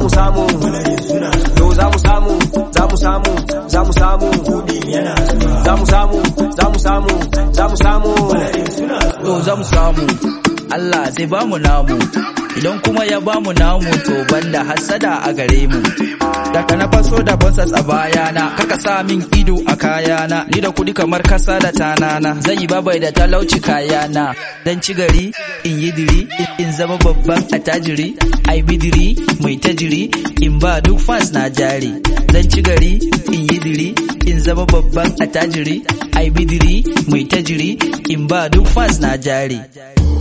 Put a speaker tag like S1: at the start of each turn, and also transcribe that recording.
S1: mu samu to za mu samu za mu samu za mu samu za mu samu za mu samu za mu samu
S2: to za mu samu Allah zai ba mu namu idan kuma ya ba mu namu to banda hasada a gare mu daga na faso da bonsas a bayana kaka sa min ido a kayana ni da kudi kamar kasa da tanana zan yi babai da talauci kayana dan ci gari in yi diri in zama babban attajiri ai bidiri mai tajiri in ba duk fans na jari dan ci gari in yi diri in zama babban attajiri ai bidiri mai tajiri in ba duk fans na jari